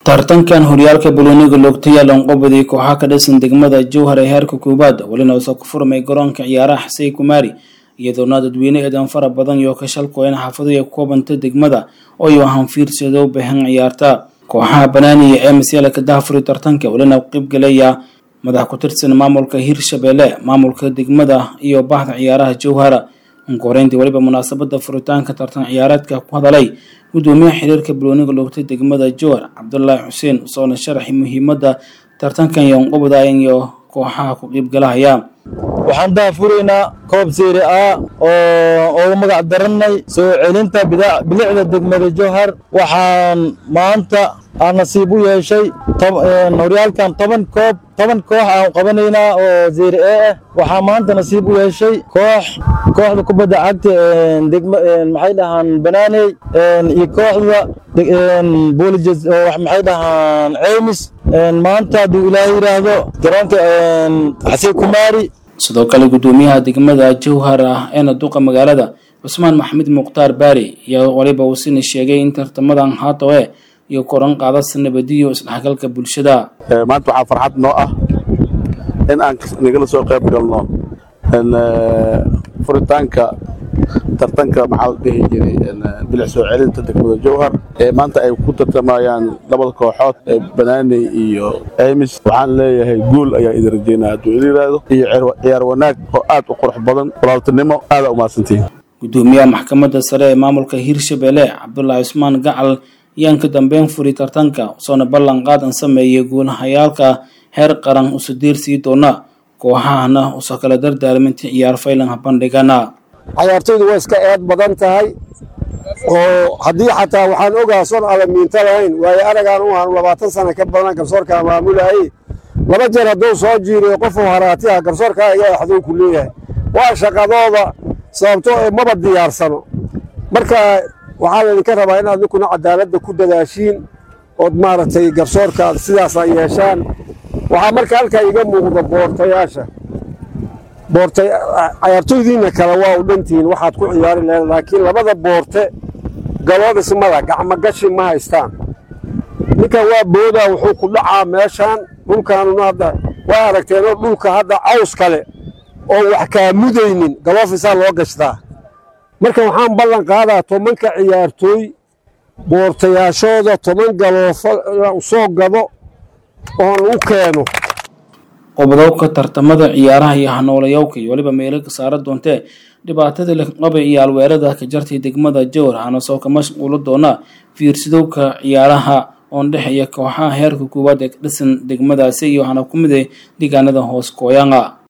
tartankan horyaalka balooniga loogtaya loonqobaday kooxaha ka dhisan degmada jowhar ee heerka koowaad welina uusoo ku furmay garoonka ciyaaraha xasey kumaari iyadoona dadweyne eedan fara badan iyo ka shalkooyan xaafado ay koobanta degmada ooyo hanfiirsado bahan ciyaarta kooxaha banaaniya ee masyaalka daafuri tartanka welina qeybgalaya madax ku tirsan maamulka hirshabelle maamulka degmada iyo bahda ciyaaraha jowhara unkoreyntii weliba munaasabada furitaanka tartan ciyaareedka ku hadalay gudoomiyaha xiriirka balooniga loogtay degmada jowhar cabdulaahi xuseen usoona sharaxi muhiimada tartankan yoonqobda iyo kooxaha ku qeybgalahaya waxaan daafuraynaa koob seeri a oo ugu magac daranay soo celinta bilicda degmada jowhar waxaan maanta aan nasiib u yeeshay horyaalkan toban koob toban koox aan qabanaynaa oo zeeri e ah waxaa maanta nasiib u yeeshay koox kooxda kubadda cagta degma maxay dhahaan banaaney iyo kooxda boolijes maxay dhahaan ceymis maanta hadduu ilaahay yidhaahdo garoonka xasey kumaari sidoo kale gudoomiyaha degmada jowhar ah eena duqa magaalada cusmaan maxamed mukhtaar baari ayaa waliba uu sina sheegay in tartamadan haatoe iyo koran qaadasa nabadiyo isdhexgalka bulshada maanta waxaa farxad noo ah in aan nagala soo qayb galno furitaanka tartanka maxaa la dhihi jiray bilic soo celinta degmada jowhar ee maanta ay ku tartamayaan labada kooxood ee banaaney iyo eymis waxaan leeyahay guul ayaa idin rajeynaa hadduu ila yidhaahdo iyo ciyaar wanaag oo aad u qurux badan walaaltinimo aada umahadsantihin gudoomiyaha maxkamadda sare ee maamulka hirshabelle cabdulaahi cusmaan gacal ayaan ka dambeyn furi tartanka usoona ballan qaadan sameeyay guulahayaalka heer qaran usu diirsii doona kooxahana usoo kala dardaarminta ciyaar faylan bandhigana cayaartoydu way iska eed badan tahay oo haddii xataa waxaan ogaa son adan miinto lahayn waayo aragaan u ahan labaatan sana ka badan garsoorkaa maamulaayey laba jeer hadduu soo jiiriyo qofuu haraatiha garsoorkaa ayaa axduu ku leeyahay waa shaqadooda sababto maba diyaarsano marka waxaa laydinka rabaa inaad ninkuna cadaaladda ku dadaashiin ood maaragtay garsoorka sidaasa yeeshaan waxaa marka halkaa iga muuqda boortayaasha boortay cayaartoydiinna kale waa u dhantihiin waxaad ku ciyaari lahayd laakiin labada boorte galoodhismada gacmogashi ma haystaan ninkan waa boodaa wuxuu ku dhacaa meeshaan dhulkaanuna hadda waa aragteenoo dhulka hadda caws kale oo wax kaa mudaynin galoofisaa loo gashtaa marka waxaan ballan qaadaa tobanka ciyaartooy boortayaashooda toban galoofo soo gado oon u keeno qobdowka tartamada ciyaaraha iyo hanoolayowka iyo weliba meelo ka saara doontee dhibaatada laqabay iyo alweerada ka jartay degmada jowhar hana soo ka mashquulo doona fiirsadowka ciyaaraha oon dhexeeya kooxaha heerka koowaad ee ka dhisan degmadaasi iyo hana ku mid deegaanada hoos kooyanga